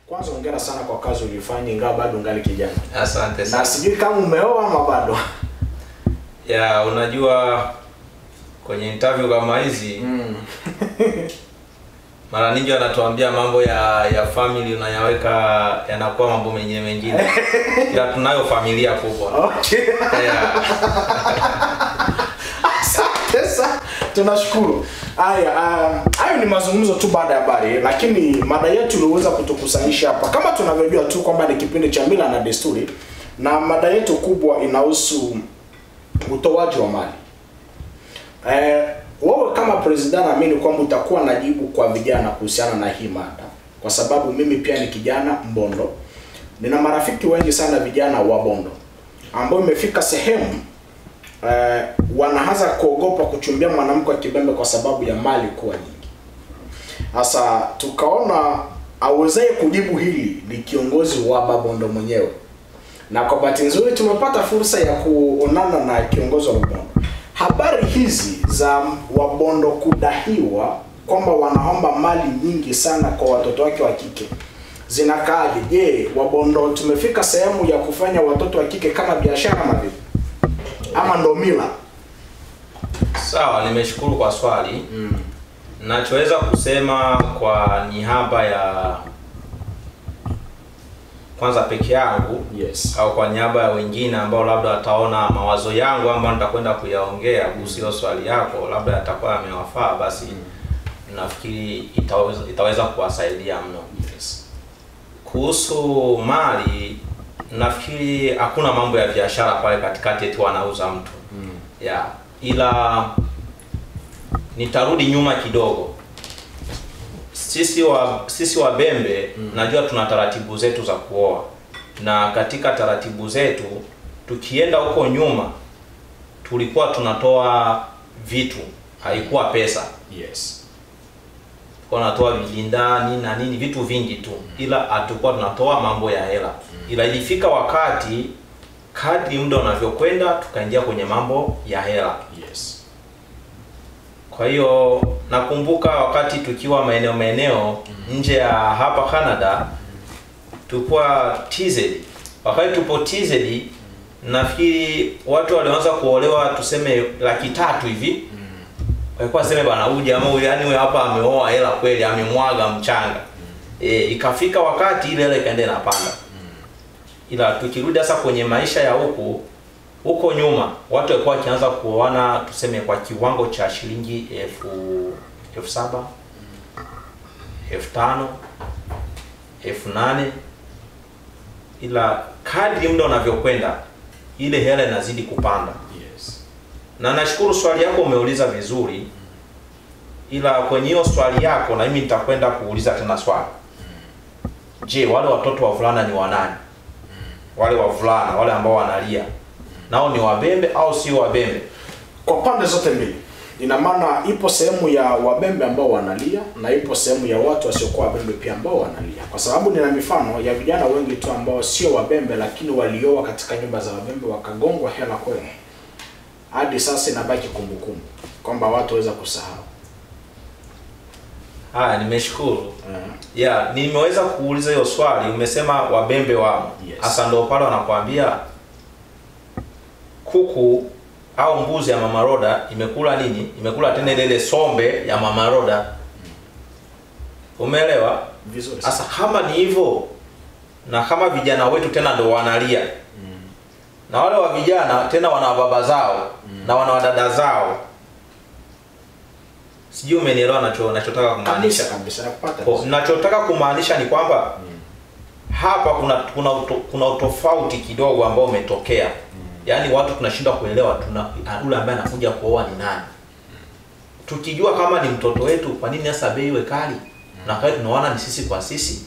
Kwanza hongera sana kwa kazi ulifanya ingawa bado ungali kijana. Asante Na sana. sijui kama umeoa ama bado. Ya, unajua kwenye interview kama hizi Mm. mara nyingi wanatuambia mambo ya ya family unayaweka yanakuwa mambo mengine mengine. Ila tunayo familia kubwa. Okay. Yeah. Asante sana. Tunashukuru. Haya, um, hayo ni mazungumzo tu baada ya habari, lakini mada yetu iliweza kutukusanyisha hapa. Kama tunavyojua tu kwamba ni kipindi cha mila na desturi, na mada yetu kubwa inahusu utoaji wa mali. Eh, wewe kama president naamini kwamba utakuwa na jibu kwa vijana kuhusiana na hii mada, kwa sababu mimi pia ni kijana Mbondo, nina marafiki wengi sana vijana wa Bondo ambao imefika sehemu eh, wanaanza kuogopa kuchumbia mwanamke wa kibembe kwa sababu ya mali kuwa nyingi. Sasa tukaona awezaye kujibu hili ni kiongozi wa Babondo mwenyewe, na kwa bahati nzuri tumepata fursa ya kuonana na kiongozi wa Babondo. Habari hizi za Wabondo kudahiwa kwamba wanaomba mali nyingi sana kwa watoto wake wa kike zinakaaje? Je, Wabondo tumefika sehemu ya kufanya watoto wa kike kama biashara ama vipi? Ama ndo mila? Sawa, nimeshukuru kwa swali. Nachoweza kusema kwa niaba ya kwanza peke yangu Yes. au kwa niaba ya wengine ambao labda wataona mawazo yangu ambayo nitakwenda kuyaongea kuhusu hilo swali yako, labda yatakuwa yamewafaa, basi nafikiri itaweza, itaweza kuwasaidia mno. Yes. Kuhusu mali, nafikiri hakuna mambo ya biashara pale katikati eti wanauza mtu ya ila nitarudi nyuma kidogo. Sisi wa sisi Wabembe najua tuna taratibu zetu za kuoa, na katika taratibu zetu tukienda huko nyuma tulikuwa tunatoa vitu, haikuwa pesa Yes. kwa natoa vilindani na nini vitu vingi tu, ila hatukuwa tunatoa mambo ya hela. Ila ilifika wakati kadri muda unavyokwenda tukaingia kwenye mambo ya hela. Yes. Kwa hiyo nakumbuka wakati tukiwa maeneo maeneo nje ya hapa Canada, tulikuwa TZ. Wakati tupo TZ, nafikiri watu walioanza kuolewa tuseme laki tatu hivi walikuwa sema bana, huyu jamaa huyu yani huyu hapa ameoa hela kweli, amemwaga mchanga. E, ikafika wakati ile hela ikaenda inapanda. Ila tukirudi sasa kwenye maisha ya huku huko nyuma, watu walikuwa wakianza kuoana tuseme kwa kiwango cha shilingi elfu elfu saba elfu tano elfu nane ila kadri muda unavyokwenda ile hela inazidi kupanda Yes. na nashukuru swali yako umeuliza vizuri, ila kwenye hiyo swali yako na mimi nitakwenda kuuliza tena swali. Je, wale watoto wavulana ni wanani? Wale wavulana wale ambao wanalia nao ni wabembe au sio wabembe? Kwa pande zote mbili. Ina maana ipo sehemu ya wabembe ambao wanalia na ipo sehemu ya watu wasiokuwa wabembe pia ambao wanalia, kwa sababu nina mifano ya vijana wengi tu ambao sio wabembe, lakini walioa katika nyumba za wabembe wakagongwa hela kweli. Hadi sasa inabaki kumbukumbu kwamba watu waweza kusahau. Haya, nimeshukuru. Eh, Ya, nimeweza kuuliza hiyo swali, umesema wabembe wamo. Yes. Hasa ndio pale wanakuambia kuku au mbuzi ya mama Roda imekula nini? Imekula tena ile ile sombe ya mama Roda. Umeelewa? vizuri sana. Sasa kama ni hivyo na kama vijana wetu tena ndo wanalia na wale wa vijana tena wana baba zao na wana wadada zao, sijui umenielewa nacho nachotaka kumaanisha. Kabisa kabisa nakupata. Kwa- vizuri. Nachotaka kumaanisha ni kwamba hapa kuna kuna uto, kuna utofauti kidogo ambao umetokea. Yaani watu tunashindwa kuelewa tuna yule ambaye anakuja kuoa ni nani. Tukijua kama ni mtoto wetu, kwa nini sasa bei iwe kali? Na kwa hiyo tunaona ni sisi kwa sisi.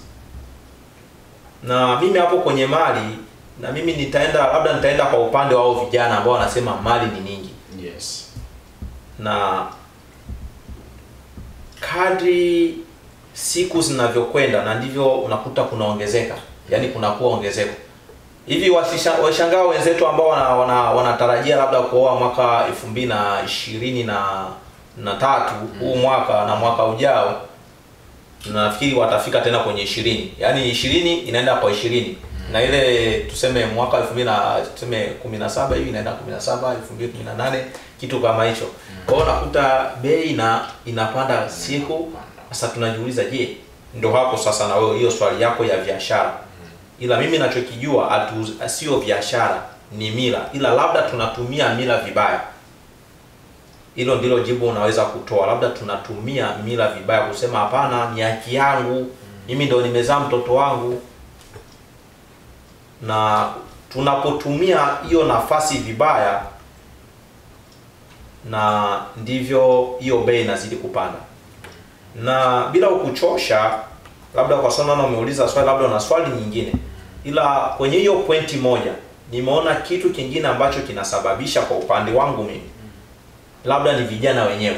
Na mimi hapo kwenye mali na mimi nitaenda labda nitaenda kwa upande wa hao vijana ambao wanasema mali ni nyingi Yes. na kadri siku zinavyokwenda na ndivyo unakuta kunaongezeka yaani kunakuwa ongezeko hivi wasisha- washangaa wenzetu ambao wana, wana, wanatarajia labda kuoa mwaka elfu mbili na ishirini na na tatu huu mwaka na mwaka ujao na nafikiri watafika tena kwenye ishirini yaani ishirini inaenda kwa ishirini na ile tuseme mwaka elfu mbili na tuseme kumi na saba hivi inaenda kumi na saba elfu mbili kumi na nane kitu kama hicho kwa hiyo unakuta bei na inapanda siku sasa tunajiuliza je ndo hapo sasa na wewe hiyo swali yako ya biashara ila mimi nachokijua hatu- sio biashara ni mila ila labda tunatumia mila vibaya hilo ndilo jibu unaweza kutoa labda tunatumia mila vibaya kusema hapana ni haki yangu mimi ndo nimezaa mtoto wangu na tunapotumia hiyo nafasi vibaya na ndivyo hiyo bei inazidi kupanda na bila kukuchosha labda kwa sababu naona umeuliza swali labda una swali nyingine ila kwenye hiyo pointi moja nimeona kitu kingine ambacho kinasababisha kwa upande wangu mimi labda ni vijana wenyewe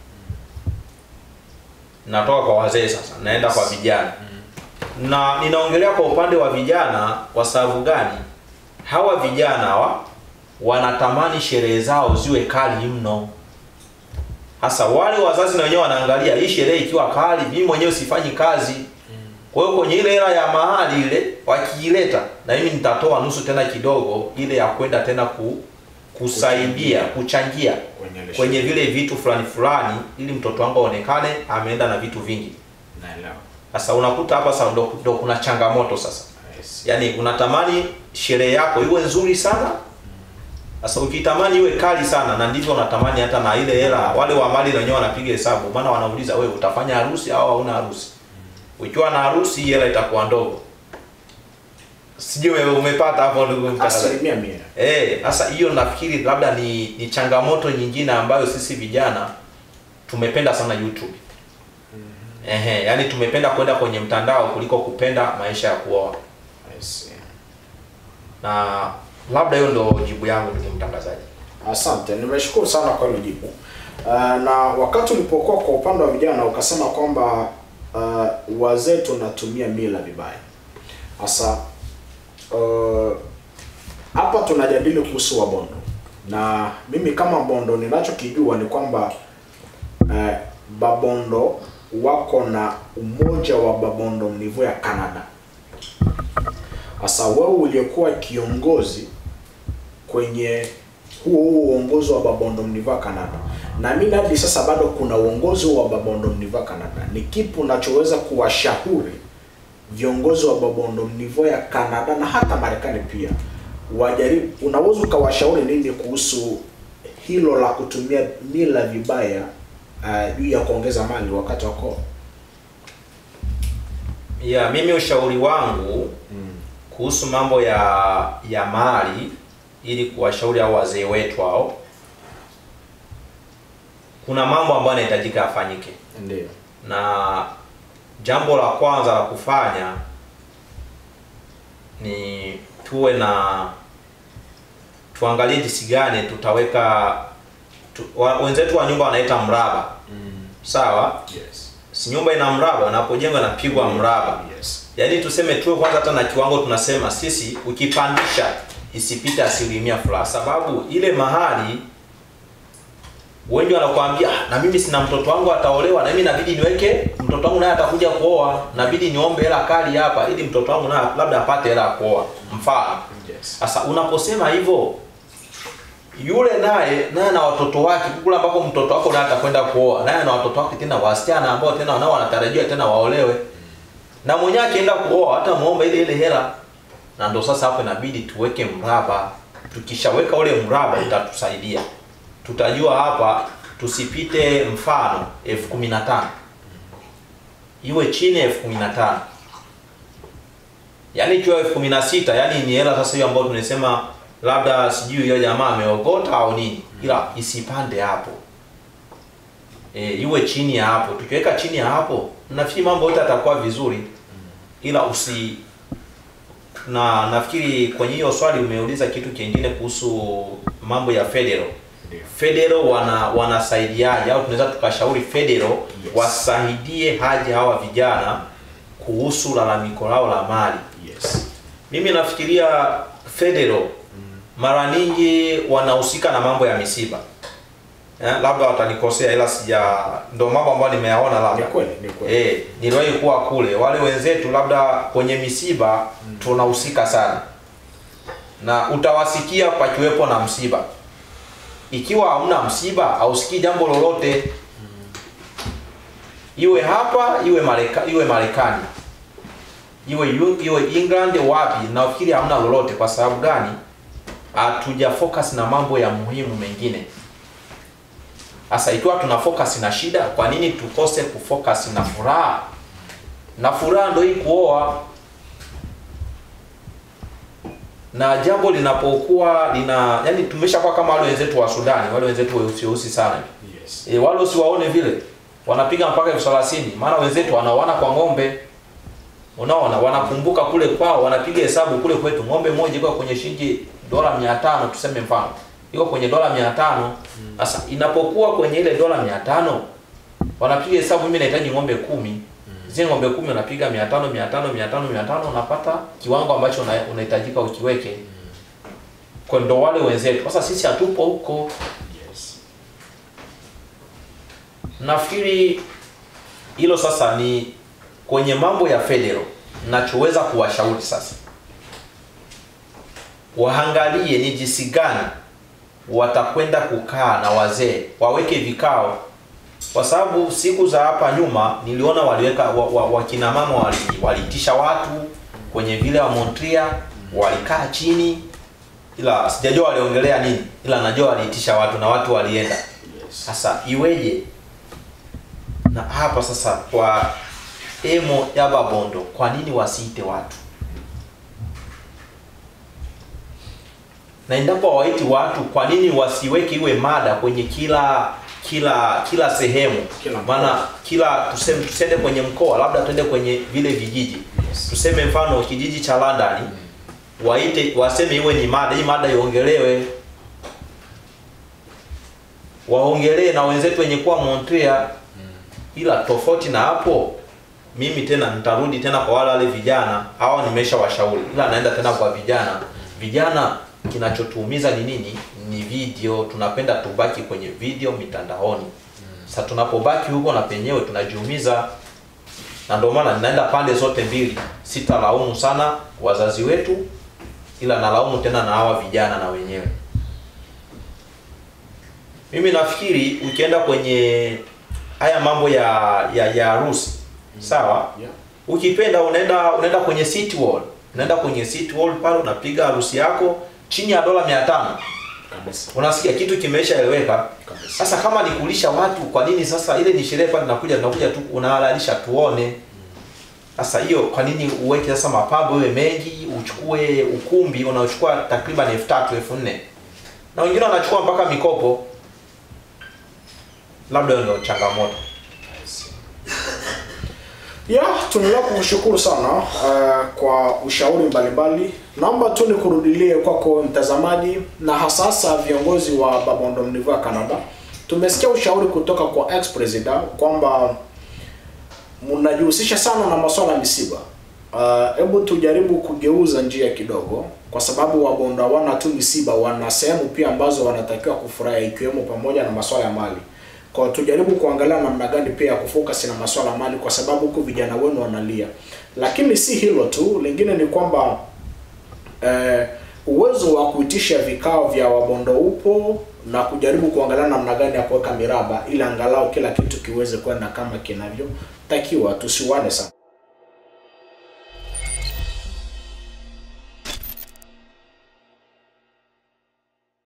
natoka kwa wazee sasa naenda kwa vijana na ninaongelea kwa upande wa vijana kwa sababu gani hawa vijana hawa wanatamani sherehe zao ziwe kali mno hasa wale wazazi na wenyewe wanaangalia hii sherehe ikiwa kali mimi mwenyewe sifanyi kazi kwa hiyo kwenye ile hela ya mahali ile wakiileta na mimi nitatoa nusu tena kidogo ile ya kwenda tena ku, kusaidia kuchangia Kwenye ile kwenye vile vitu fulani fulani ili mtoto wangu aonekane ameenda na vitu vingi naelewa sasa unakuta hapa sasa ndo, ndo kuna changamoto sasa Yes. yaani unatamani sherehe yako iwe nzuri sana sasa ukitamani iwe kali sana na ndivyo unatamani hata na ile hela wale wa mali na wenyewe wanapiga hesabu maana wanauliza wewe utafanya harusi au hauna harusi ukiwa na harusi hii hela itakuwa ndogo sijui ume- umepata hapo ndugu mtangazaji asilimia mia Eh, sasa hiyo nafikiri labda ni ni changamoto nyingine ambayo sisi vijana tumependa sana YouTube. Ehe, yani tumependa kwenda kwenye mtandao kuliko kupenda maisha ya kuoa. Yes. Na labda hiyo ndo jibu yangu ndugu mtangazaji. Asante, nimeshukuru sana kwa hilo jibu. Uh, na wakati ulipokuwa kwa upande wa vijana ukasema kwamba uh, wazee tunatumia mila vibaya. Sasa uh, hapa tunajadili kuhusu Wabondo, na mimi kama Bondo ninachokijua ni kwamba uh, Babondo wako na umoja wa Babondo mnivo ya Canada. Sasa wewe uliyekuwa kiongozi kwenye huo huo uongozi wa Babondo Mniva Canada, na mimi hadi sasa bado kuna uongozi wa Babondo Mniva Canada. Ni kipi unachoweza kuwashauri viongozi wa Babondo Mnivo ya Canada na hata Marekani pia wajaribu, unaweza ukawashauri nini kuhusu hilo la kutumia mila vibaya uh, juu ya kuongeza mali wakati wa koa? Ya mimi ushauri wangu kuhusu mambo ya ya mali ili kuwashauri hao wazee wetu hao kuna mambo ambayo yanahitajika yafanyike. Ndio. na jambo la kwanza la kufanya ni tuwe na tuangalie jinsi gani tutaweka tu, wa, wenzetu wa nyumba wanaita mraba sawa Yes. si nyumba ina mraba unapojengwa inapigwa mraba Yes. yaani tuseme tuwe kwanza hata na kiwango tunasema sisi ukipandisha isipite asilimia fulani sababu ile mahali wengi wanakuambia "Ah, na mimi sina mtoto wangu ataolewa na mimi inabidi niweke mtoto wangu naye atakuja kuoa nabidi niombe hela kali hapa ili mtoto wangu naye labda apate hela ya kuoa mfano Yes. sasa unaposema hivyo yule naye naye na watoto wake kule ambako mtoto wako naye atakwenda kuoa naye na watoto wake tena wasichana ambao tena nao wanatarajiwa tena waolewe na mwenyewe akienda kuoa hata muomba ile ile hela na ndo sasa hapo inabidi tuweke mraba tukishaweka ule mraba utatusaidia tutajua hapa tusipite mfano elfu kumi na tano iwe chini ya elfu kumi na tano yaani ikiwa elfu kumi na sita yaani ni hela sasa hiyo ambayo tunasema labda sijui hiyo jamaa ameogota au nini ila isipande hapo e, iwe chini ya hapo tukiweka chini ya hapo nafikiri mambo yote atakuwa vizuri ila usi na nafikiri kwenye hiyo swali umeuliza kitu kingine kuhusu mambo ya federal Ndio. federal wana wanasaidiaje au tunaweza tukashauri federal Yes. wasaidie haja hawa vijana kuhusu lalamiko lao la mali Yes. mimi nafikiria federal mara nyingi wanahusika na mambo ya misiba eh, labda watanikosea ila sija ndo mambo ambayo nimeyaona Ni labda kweli, ni kweli. eh, niliwahi kuwa kule wale wenzetu labda kwenye misiba tunahusika sana na utawasikia pakiwepo na msiba ikiwa hamna msiba hausikii jambo lolote iwe hapa iwe Mareka, iwe Marekani iwe yu- iwe England wapi nafikiri hamna lolote kwa sababu gani hatuja focus na mambo ya muhimu mengine sasa ikiwa tuna focus na shida kwa nini tukose kufocus na furaha na furaha ndio hii kuoa na jambo linapokuwa lina yani tumeshakuwa kama wale wenzetu wa Sudani wale wenzetu weusi weusi sana Yes. e, wale usiwaone vile wanapiga mpaka elfu thelathini maana wenzetu wanaoana kwa ng'ombe unaona wanakumbuka kule kwao wanapiga hesabu kule kwetu ng'ombe moja iko kwenye shilingi dola mia tano tuseme mfano iko kwenye dola mia tano sasa inapokuwa kwenye ile dola mia tano wanapiga hesabu mimi nahitaji ng'ombe kumi zile ng'ombe kumi unapiga mia tano mia tano mia tano mia tano unapata kiwango ambacho una- unahitajika ukiweke kwa ndo wale wenzetu sasa sisi hatupo huko Yes. nafikiri hilo sasa ni kwenye mambo ya federal nachoweza kuwashauri sasa waangalie ni jinsi gani watakwenda kukaa na wazee waweke vikao kwa sababu siku za hapa nyuma niliona waliweka wa, wa, wakina mama wali, waliitisha watu kwenye vile wa Montreal walikaa chini ila sijajua waliongelea nini ila najua waliitisha watu na watu walienda Yes. sasa iweje na hapa sasa kwa emo ya babondo kwa nini wasiite watu na endapo hawaiti watu kwa nini wasiweke iwe mada kwenye kila kila kila sehemu Kila mkoa. maana kila tuseme tusende kwenye mkoa labda tuende kwenye vile vijiji Yes. tuseme mfano kijiji cha London waite waseme iwe ni mada hii mada iongelewe waongelee na wenzetu wenye kuwa Montreal ila tofauti na hapo mimi tena nitarudi tena kwa wale wale vijana hawa nimesha washauri ila naenda tena kwa vijana vijana kinachotuumiza ni nini ni video tunapenda tubaki kwenye video mitandaoni sasa tunapobaki huko na penyewe tunajiumiza na ndio maana ninaenda pande zote mbili sitalaumu sana wazazi wetu ila nalaumu tena na hawa vijana na wenyewe mimi nafikiri ukienda kwenye haya mambo ya ya ya harusi sawa Yeah. ukipenda unaenda unaenda kwenye city wall unaenda kwenye city wall pale unapiga harusi yako chini ya dola mia tano Kabisa. unasikia kitu kimeshaeleweka Kabisa. sasa kama ni kulisha watu kwa nini sasa ile ni sherehe pale nakuja tunakuja tu unahalalisha tuone sasa hiyo kwa nini uweke sasa mapambo iwe mengi uchukue ukumbi unaochukua takriban elfu tatu elfu nne na wengine wanachukua mpaka mikopo labda hiyo ndio changamoto ya tunaendelea kukushukuru sana uh, kwa ushauri mbalimbali naomba tu nikurudilie kwako mtazamaji na hasasa viongozi wa babondo mnivu ya canada tumesikia ushauri kutoka kwa ex president kwamba mnajihusisha sana na masuala ya misiba hebu uh, tujaribu kugeuza njia kidogo kwa sababu wabondo hawana tu misiba wana sehemu pia ambazo wanatakiwa kufurahia ikiwemo pamoja na masuala ya mali kwa tujaribu kuangalia namna gani pia ya kufocus na masuala ya mali kwa sababu huku vijana wenu wanalia lakini si hilo tu lingine ni kwamba eh, uwezo wa kuitisha vikao vya wabondo upo na kujaribu kuangalia namna gani ya kuweka miraba ili angalau kila kitu kiweze kwenda kama kinavyotakiwa tusiwane sana